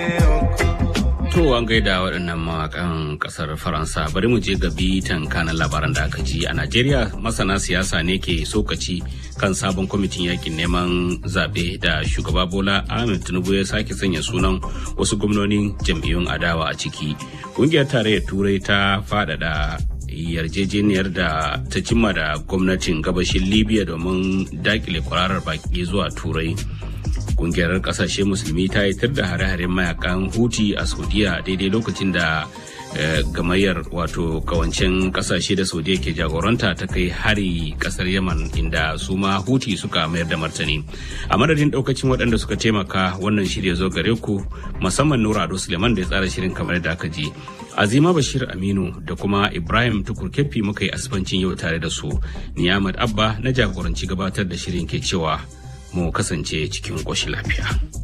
To an gaida waɗannan mawakan ƙasar Faransa bari mu je ga bitan kanan labaran da aka ji a Najeriya masana siyasa ne ke sokaci kan sabon kwamitin yakin neman zaɓe da shugaba Bola Ahmed Tinubu ya sake sanya sunan wasu gwamnonin jam'iyyun adawa a ciki. Ƙungiyar tarayyar Turai ta faɗaɗa yarjejeniyar da ta cimma da gwamnatin gabashin Libya domin dakile kwararar baki zuwa Turai. kungiyar kasashe musulmi ta yi da hare-haren mayakan huti a saudiya daidai lokacin da gamayyar wato kawancen kasashe da saudiya ke jagoranta ta kai hari kasar yaman inda su ma huti suka mayar da martani a madadin daukacin waɗanda suka taimaka wannan shirya zo gare ku musamman nura ado suleiman da ya tsara shirin kamar da aka ji azima bashir aminu da kuma ibrahim tukur keffi muka yi asibancin yau tare da su niyamad abba na jagoranci gabatar da shirin ke cewa mu kasance cikin ƙoshin lafiya.